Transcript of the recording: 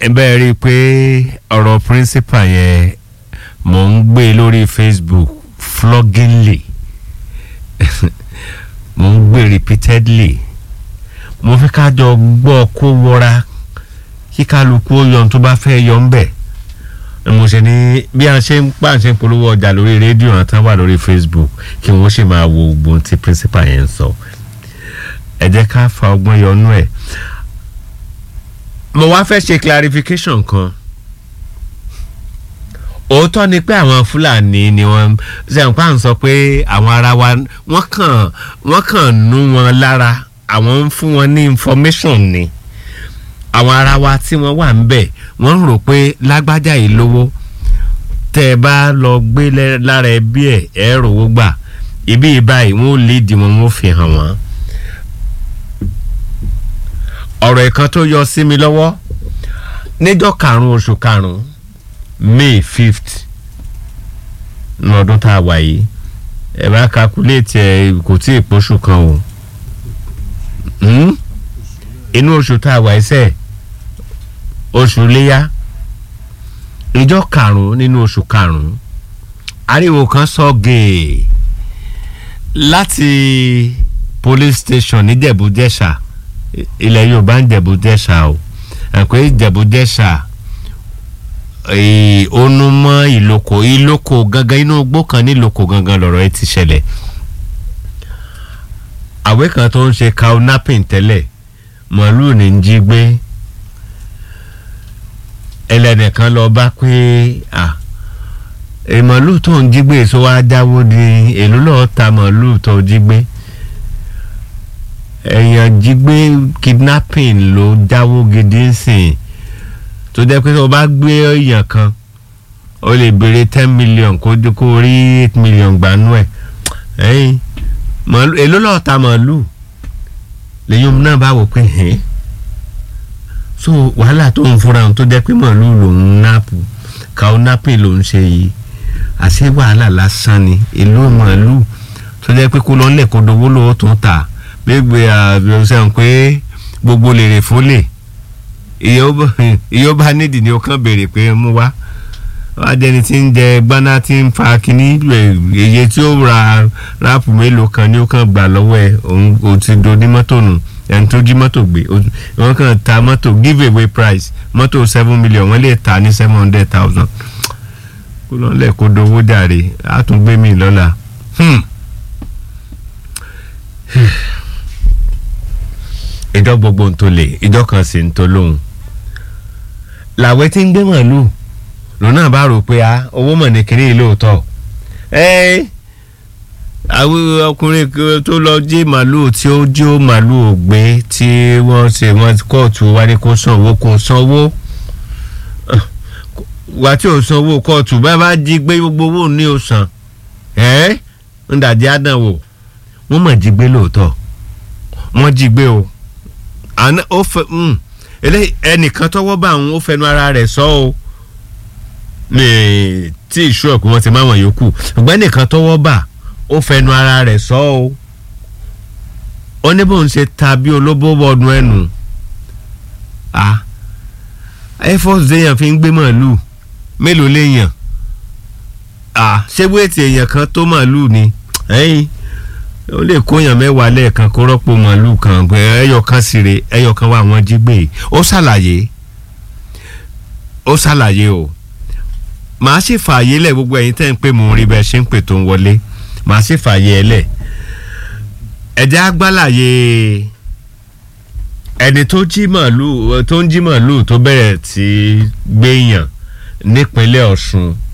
ẹ bẹ́ẹ̀ rí i pé ọ̀rọ̀ principal yẹn mò ń gbé lórí facebook floggingly mò ń gbé repeatedly mo fi ká jọ gbọ́ kó wọra kí kálukú ó yọ ohun tó bá fẹ́ yọ ń bẹ̀ mo ṣe ní bí a ṣe ń pa ṣe ń polówó ọjà lórí rédíò àti wà lórí facebook kí wọ́n sì máa wo gbogbo ohun tí principal yẹn ń sọ ẹ jẹ́ ká fa ọgbọ́n yọnú ẹ̀ mo wá fẹ́ ṣe clarification kan òótọ́ ni pé àwọn fúlàní ni wọ́n ṣẹ̀ǹpá ń sọ pé àwọn ará wa wọ́n kàn wọ́n kàn nú wọn lára àwọn ń fún wọn ní information ni àwọn ará wa tí wọ́n wà ń bẹ̀ wọ́n ń rò pé lágbájá yìí lówó tẹ́ ẹ bá lọ gbé lára ẹbí ẹ̀ ẹ̀ rówó gbà ibi ìbáyìí wọ́n ò lè dì wọ́n wọ́n fi hàn wọ́n ọ̀rọ̀ ìkan tó yọ sí mi lọ́wọ́ níjọ́ karùn-ún oṣù karùn-ún may fifth ní ọdún tá a wà yìí ẹ bá kakuléètì ẹ kò tí ì pọ́ṣù kan o inú oṣù tá a wà ẹsẹ̀ oṣù léyà ìjọ karùn-ún nínú oṣù karùn-ún ariwo kan sọ gèè láti police station ní Jẹ̀bú-Jẹ̀ṣà ilẹ̀ yorùbá ń jẹ̀bú-jẹ̀ṣà o ẹ̀pẹ́ jẹ̀bú-jẹ̀ṣà onúmọ́ ìlòkò ìlòkò gangan inú igbó kan nílòkò gangan lọ̀rọ̀ ẹ ti ṣẹlẹ̀ àwé kan tó ń ṣe cow napping tẹ́lẹ̀ màálù ní ń jí gbé ẹlẹ́nìkan lọ bá pé màálù tó ń jí gbé èso wa jáwó di èlò lọ́ọ́ ta màálù tó jí gbé èèyàn jí gbé kidnapping ló jáwó gidi sìn tó jẹ́ pé tó bá gbé èèyàn kan ó lè béèrè ten million kó kó rí eight million gbanú ẹ̀ ẹ̀yìn màálù èló lọ́ọ́ ta màálù lẹ́yìn náà bá wò pé hẹ́n so wàhálà tó ń fura ohun tó jẹ́ pé màálù lòún náàpù káwọn napping lòún ṣe yìí àṣé wàhálà lásán ni èló màálù tó jẹ́ pé kó lọ́ọ́ kó dowó lówó tó ń tà gbégbé àbẹ̀wòsàn pé gbogbo lèrè fólè ìyó bá nídìí ni ó kàn béèrè pé mú wá wájẹni tí ń jẹ gbaná tí ń fa kínní èyí tí ó ra ráàpù mélòó kan ni ó kàn gbà lọ́wọ́ ẹ̀ òun ò ti do ní mọ́tò nù ẹni tó jí mọ́tò gbé wọ́n kàn ta mọ́tò give away price mọ́tò seven million wọ́n lè ta ní seven hundred thousand kó lọ́lẹ̀ kó dowó jàre á tún gbé mi lọ́la. Hmm. ìjọ gbogbo ń tó lè ìjọ kan sì ń tó lóhùn làwẹ tí ń gbé màálù lòun náà bá rò pé a owó mọ̀ ní kiri lóòótọ́ ẹ àwọn ọkùnrin tó lọ jí màálù tí ó jí ó màálù ògbé tí wọ́n ṣe wọ́n kóòtù wá ní kó san owó kó san owó wà tí ò san owó kóòtù bá bá jí gbé gbogbo owó ní o san ẹ ń dàjẹ́ àdánwò wọ́n mọ̀ jí gbé lóòótọ́ wọ́n jí gbé o àná ó fẹ́ ẹnìkan tọ́wọ́ bá àwọn ó fẹnu ara rẹ̀ sọ o ní tí ìṣú ọ̀pẹ wọn ti máa wọ̀n yòókù ṣùgbọ́n ẹnìkan tọ́wọ́ bá ó fẹnu ara rẹ̀ sọ o ó ní bóun ṣe ta bí olóbó wọnú ẹnu a air force déyàn fi ń gbé màálù mélòó léèyàn a ṣé wéètì èèyàn kan tó màálù ni ẹ̀yìn ó lè kóyàn mẹ́wàá lẹ́ẹ̀kan kó rọ́pò màálù kan ẹyọ kan síre ẹyọ kan wà wọ́n jí gbé ó ṣàlàyé ó ṣàlàyé o màá sì fààyè lẹ̀ gbogbo ẹ̀yin tẹ́ ń pè mò ń rí bẹ́ẹ̀ ṣe ń pè tó ń wọlé màá sì fààyè ẹ lẹ̀ ẹ̀jẹ̀ agbálàyé ẹni tó jí màálù tó ń jí màálù tó bẹ̀rẹ̀ tí gbéyàn nípínlẹ̀ Ọ̀ṣun